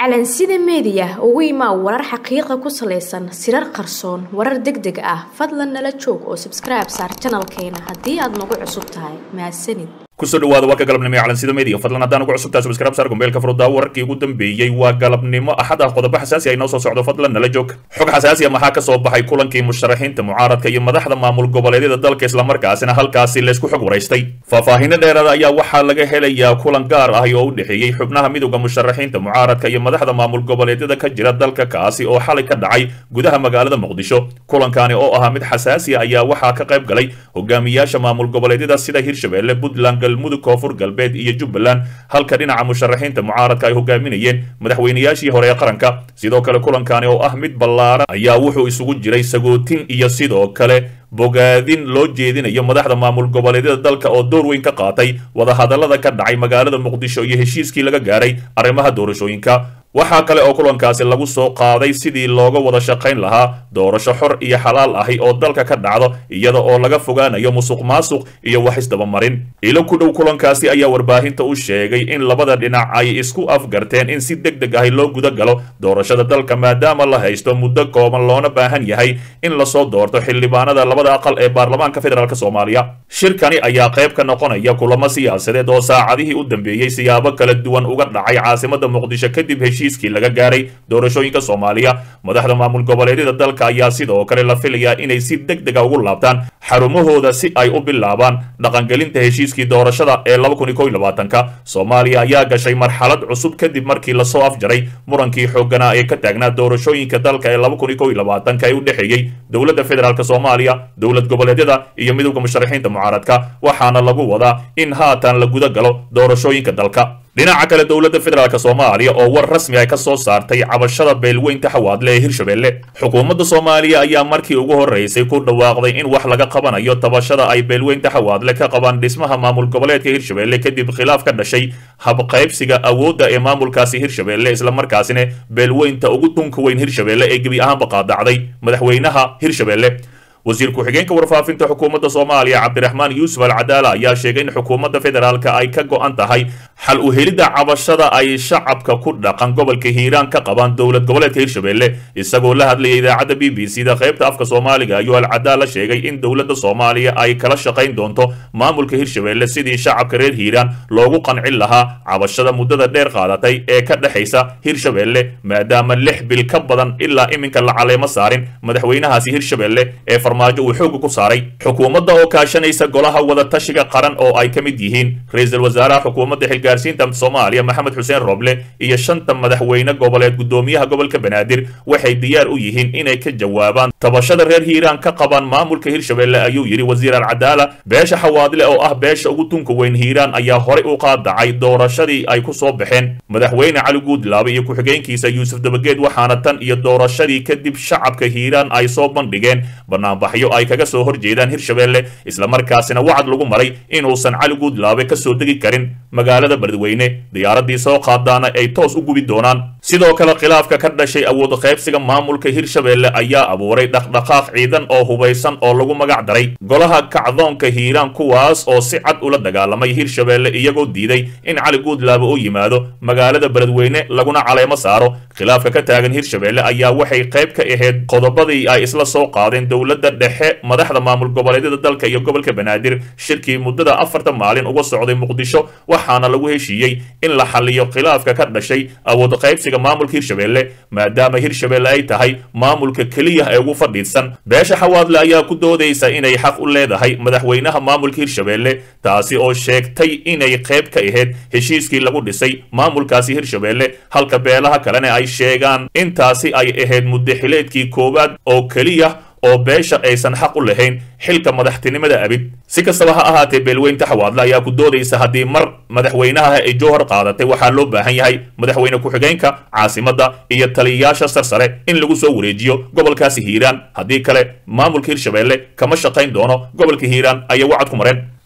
calansida meediya ugu imaa warar xaqiiqa ku salaysan sirar qarsoon warar deg deg ah fadlan nala joog oo sabskribe saar janalkeena haddii aad nagu cusub tahay mahadsanid kusoo dhawaada warka galabnimo ee calansida media fadlan haddaan ugu cusubtaa subscribe saar gombeelka furuddaa wararkii ugu dambeeyey waa galabnimo axad ah qodobo xasaasi ah inoo soo socdo fadlan nala joog xog xasaasi ah maxaa ka soo baxay kulankii musharaxiinta mucaaradka iyo madaxda maamul goboleedyada dalka islamarkaasina halkaasi laysku xog waraystay faahfaahinno dheeraada ayaa waxaa laga helayaa kulan gaar ah oo u dhexeeyey xubnaha midowda musharaxiinta mucaaradka iyo madaxda maamul goboleedyada ka jira dalka kaasi oo xalay ka dhacay gudaha magaalada muqdisho kulankani oo ahaa mid xasaasi ah ayaa waxaa ka qayb galay hogaamiyaasha maamul goboleedyada sida hirshabelle puntland galmudug koonfur galbeed iyo jubbaland halka dhinaca musharaxiinta mucaaradka ay hogaaminayeen madaxweynayaashii hore ee qaranka sidoo kale kulankani oo ah mid ballaaran ayaa wuxuu isugu jiray sagootin iyo sidoo kale bogaadin loo jeedinayo madaxda maamul goboleedyada dalka oo door weyn ka qaatay wadahadallada ka dhacay magaalada muqdisho iyo heshiiskii laga gaaray arrimaha doorashooyinka waxaa kale oo kulankaasi lagu soo qaaday sidii looga wada shaqayn lahaa doorasho xor iyo xalaal ahi oo dalka ka dhacdo iyada oo laga fogaanayo musuq maasuq iyo wax isdabamarin ilo ku dhow kulankaasi ayaa warbaahinta u sheegay in labada dhinac ay isku afgarteen in si deg deg ahi loo guda galo doorashada dalka maadaama la haysto muddo kooban loona baahan yahay in lasoo doorto xildhibaanada labada aqal ee baarlamaanka federaalk soomaaliya shirkani ayaa qayb ka noqonaya kulamo siyaasadeed oo saacadihii u dambeeyey siyaabo kala duwan uga dhacay caasimada muqdisho kadib heshiiskii laga gaaray doorashooyinka soomaaliya madaxda maamul goboleedyada dalka ayaa sidoo kale la filayaa inay si deg dega ugu laabtaan xarumahooda si ay u bilaabaan dhaqangelinta heshiiskii doorashada ee ka soomaaliya ayaa gashay marxalad cusub kadib markii lasoo afjaray murankii xooganaa ee ka taagnaa doorashooyinka dalka ee ee u dhexeeyey dowladda federaalk soomaaliya dowlad goboleedyada iyo midowda musharaxiinta mucaaradka waxaana lagu wadaa in haatan la guda galo doorashooyinka dalka dhinaca kale dowladda federaalk soomaaliya oo war rasmi ah ka soo saartay cabashada beelweynta xawaadle ee hirshabelle xukuumadda soomaaliya ayaa markii ugu horreysay ku dhawaaqday in wax laga qabanayo tabashada ay beelweynta xawaadle ka qabaan dhismaha maamul goboleedka hirshabelle kadib khilaaf ka dhashay habqaybsiga awoodda ee maamulkaasi hirshabelle islamarkaasina beelweynta ugu tunka weyn hirshabelle ee gebi ahaanba qaadacday madaxweynaha hirshabelle wasiir ku-xigeenka warfaafinta xukuumadda soomaaliya cabdiraxmaan yuusuf alcadaala ayaa sheegay in xukuumadda federaalka ay ka go-an tahay xal u helidda cabashada ay shacabka ku dhaqan gobolka hiiraan ka qabaan dowlad goboleedka hirshabelle isagoo la hadlayay idaacadda b b c da qaybta afka soomaaliga ayuu alcadaala sheegay in dowladda soomaaliya ay kala shaqayn doonto maamulka hirshabelle sidii shacabka reer hiiraan loogu qancin lahaa cabashada muddada dheer qaadatay ee ka dhexaysa hirshabelle maadaama lix bil ka badan ilaa iminka la caleemo saarin madaxweynahaasi hirshabelle ee uu xooga ku saaray xukuumadda oo kaashanaysa golaha wadatashiga qaran oo ay ka mid yihiin ra-iisul wasaaraha xukuumadda xilgaarsiinta soomaaliya maxamed xuseen roble iyo shanta madaxweyne goboleed guddoomiyaha gobolka banaadir waxay diyaar u yihiin inay ka jawaabaan tabashada reer hiiraan ka qabaan maamulka hirshabelle ayuu yidhi wasiir alcadaala beesha xawaadle oo ah beesha ugu tunka weyn hiiraan ayaa horey u qaadacay doorashadii ay ku soo baxeen madaxweyne cali guudlaabe iyo ku-xigeenkiisa yuusuf dabageed waxaana tan iyo doorashadii kadib shacabka hiiraan ay soo bandhigeen banaanbaxyo ay kaga soo horjeedaan hirshabelle islamarkaasina wacad lagu maray inuusan cali guudlaabe ka soo degi karin magaalada beledweyne diyaaradii soo qaadaana ay toos u gubi doonaan sidoo kale khilaafka ka dhashay awood qaybsiga maamulka hirshabelle ayaa abuuray dhaqdhaqaaq ciidan oo hubaysan oo lagu magac daray golaha kacdoonka hiiraan kuwaas oo si cad ula dagaalamay hirshabelle iyagoo diiday in cali guudlaabe u yimaado magaalada beledweyne laguna caleemo saaro khilaafka ka taagan hirshabelle ayaa waxay qayb ka ahayd qodobadii ay isla soo qaadeen dowladda dhexe madaxda maamul goboleedyada dalka iyo gobolka banaadir shirkii muddada afarta maalin uga socday muqdisho waxaana lagu heshiiyey in la xaliyo khilaafka ka dhashay awood qaybsiga maamulka hirshabelle maadaama hirshabelle ay tahay maamulka keliya ee ugu fadhiidsan beesha xawaadle ayaa ku doodaysa inay xaq u leedahay madaxweynaha maamulka hirshabelle taasi oo sheegtay inay qayb ka ahayd heshiiskii lagu dhisay maamulkaasi hirshabelle halka beelaha kalena ay sheegaan intaasi ay ahayd muddaxileedkii koowaad oo keliya oo beesha aysan xaq u lahayn xilka madaxtinimada abid si kastaba ha ahaatee beelweynta xawaadle ayaa ku doodaysa haddii mar madaxweynaha ay jowhar qaadatay waxaa loo baahan yahay madaxweyne ku-xigeenka caasimadda iyo taliyayaasha sarsare in lagu soo wareejiyo gobolkaasi hiiraan haddii kale maamulka hirshabelle kama shaqayn doono gobolka hiiraan ayay wacad ku mareen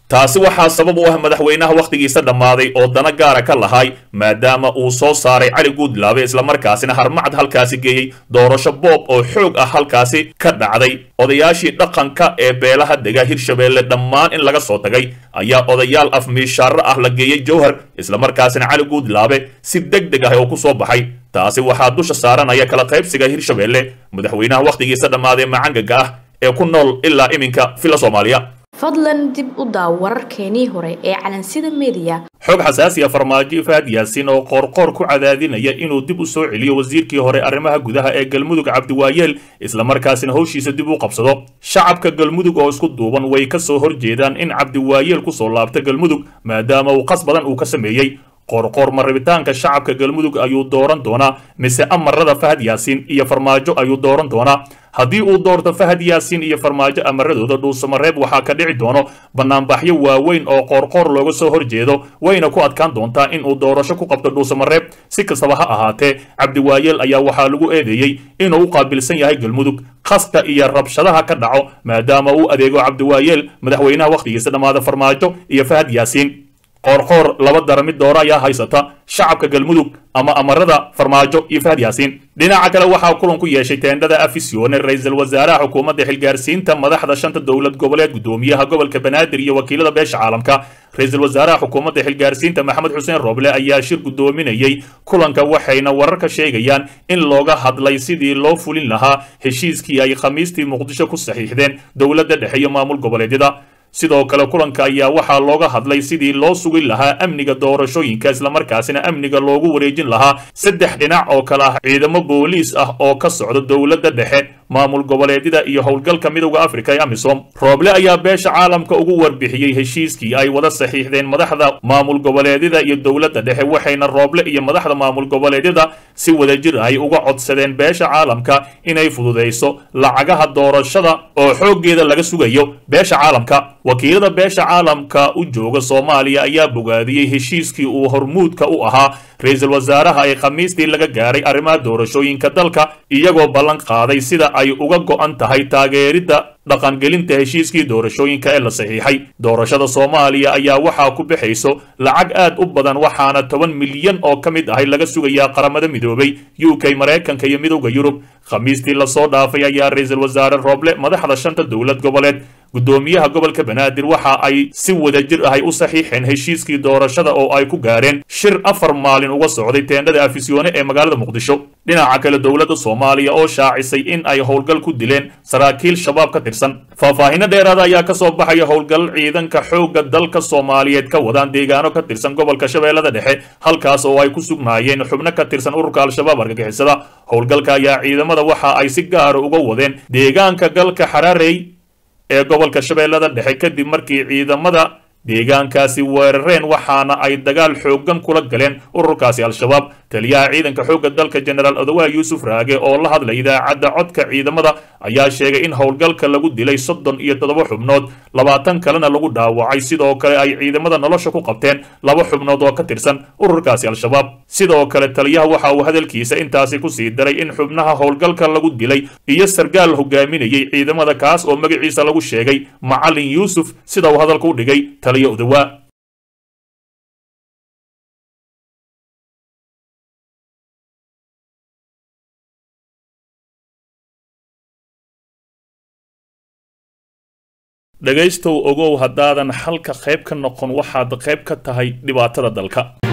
taasi waxaa sabab u ah madaxweynaha wakhtigiisa dhammaaday oo dana gaara ka lahay maadaama uu soo saaray cali guudlaabe islamarkaasina harmacad halkaasi geeyey doorasho boob oo xoog ah halkaasi ka dhacday odayaashii dhaqanka ee beelaha dega hirshabeelle dhammaan in laga soo tagay ayaa odayaal afmiishaaro ah la geeyey jowhar islamarkaasina cali guudlaabe si deg deg ah oo ku soo baxay taasi waxaa dusha saaranaya kala qaybsiga hirshabeelle madaxweynaha wakhtigiisa dhammaaday macangaga ah ee ku nool ilaa iminka villa soomaaliya fadlan dib u daaw wararkeenii hore ee calansida mediya xog xasaasiya farmaajo faad yaasiin oo qoorqoor ku cadaadinaya inuu dib u soo celiyo wasiirkii hore arrimaha gudaha ee galmudug cabdiwaayeel islamarkaasina howshiisa dib u qabsado shacabka galmudug oo isku duuban way ka soo horjeedaan in cabdiwaayeel ku soo laabta galmudug maadaama uu qas badan uu ka sameeyey qoorqoor ma rabitaanka shacabka galmudug ayuu dooran doonaa mise amarada fahad yaasiin iyo farmaajo ayuu dooran doonaa haddii uu doorto fahad yaasiin iyo farmaajo amaradooda dhuusamareeb waxaa ka dhici doono banaanbaxyo waaweyn oo qoorqoor looga soo horjeedo wayna ku adkaan doontaa in uu doorasho ku qabto dhuusamareeb si kastaba ha ahaatee cabdiwaayeel ayaa waxaa lagu eedeeyey inuu u qaabilsan yahay galmudug qaska iyo rabshadaha ka dhaco maadaama uu adeego cabdiwaayeel madaxweynaha wakhtigiisa dhammaada farmaajo iyo fahad yaasiin qoorqoor laba dara mid dooro ayaa haysata shacabka galmudug ama amarada farmaajo iyo fahad yaasiin dhinaca kale waxaa kulan ku yeeshay teendhada afisione ra-iisul wasaaraha xukuumadda xilgaarsiinta madaxda shanta dowlad goboleed gudoomiyaha gobolka banaadir iyo wakiilada beesha caalamka ra-iisul wasaaraha xukuumadda xilgaarsiinta maxamed xuseen roble ayaa shir gudoominayey kulanka waxayna wararka sheegayaan in looga hadlay sidii loo fulin lahaa heshiiskii ay khamiistii muqdisho ku saxiixdeen dowladda dhexe iyo maamul goboleedyada sidoo kale kulanka ayaa waxaa looga hadlay sidii loo sugin lahaa amniga doorashooyinka islamarkaasina amniga loogu wareejin lahaa saddex dhinac oo kale ah ciidamo booliis ah oo ka socda dowladda dhexe maamul goboleedyada iyo howlgalka midowda afrika ee amisom rooble ayaa beesha caalamka ugu warbixiyey heshiiskii ay wada saxiixdeen madaxda maamul goboleedyada iyo dowladda dhexe waxayna rooble iyo madaxda maamul goboleedyada si wadajir ay uga codsadeen beesha caalamka inay fududayso lacagaha doorashada oo xooggeeda laga sugayo beesha caalamka wakiilada beesha caalamka u jooga soomaaliya ayaa bogaadiyey heshiiskii uu hormuudka u ahaa ra-iisul wasaaraha ee khamiistii laga gaaray arrimaha doorashooyinka dalka iyagoo ballan qaaday sida ay uga go'an tahay taageeridda dhaqangelinta heshiiskii doorashooyinka ee la saxiixay doorashada soomaaliya ayaa waxaa ku bixayso lacag aad u badan waxaana toban milyan oo ka mid ahay laga sugayaa qaramada midoobay u k maraykanka iyo midowda yurub khamiistii lasoo dhaafay ayaa ra-iisul wasaare rooble madaxda shanta dowlad goboleed gudoomiyaha gobolka banaadir waxa ay si wadajir ahay u saxiixeen heshiiskii doorashada oo ay ku gaareen shir afar maalin uga socday teendhada afisyoone ee magaalada muqdisho dhinaca kale dowladda soomaaliya oo shaacisay in ay howlgal ku dileen saraakiil shabaab ka tirsan faahfaahinno dheeraada ayaa ka soo baxaya howlgal ciidanka xoogga dalka soomaaliyeed ka wadaan deegaano ka tirsan gobolka shabeellada dhexe halkaas oo ay ku sugnaayeen xubno ka tirsan ururka al-shabaab argagixisada howlgalka ayaa ciidamada waxa ay si gaara uga wadeen deegaanka galka xaraarey ee gobolka shabeellada dhexe kadib markii ciidamada deegaankaasi weerareen waxaana ay dagaal xooggan kula galeen ururkaasi al-shabaab taliyaha ciidanka xoogga dalka jenaraal odawaa yuusuf raage oo la hadlay idaacadda codka ciidamada ayaa sheegay in howlgalka lagu dilay soddon iyo toddoba xubnood labaatan kalena lagu dhaawacay sidoo kale ay ciidamada nolosha ku qabteen laba xubnood oo ka tirsan ururkaasi al-shabaab sidoo kale taliyaha waxa uu hadalkiisa intaasi ku sii daray in xubnaha howlgalka lagu dilay iyo sargaal hogaaminayay ciidamada kaas oo magaciisa lagu sheegay macalin yuusuf sida uu hadalka u dhigay taliya odawaa dhegaystow ogow haddaadan xalka qayb ka noqon waxaad qayb ka tahay dhibaatada dalka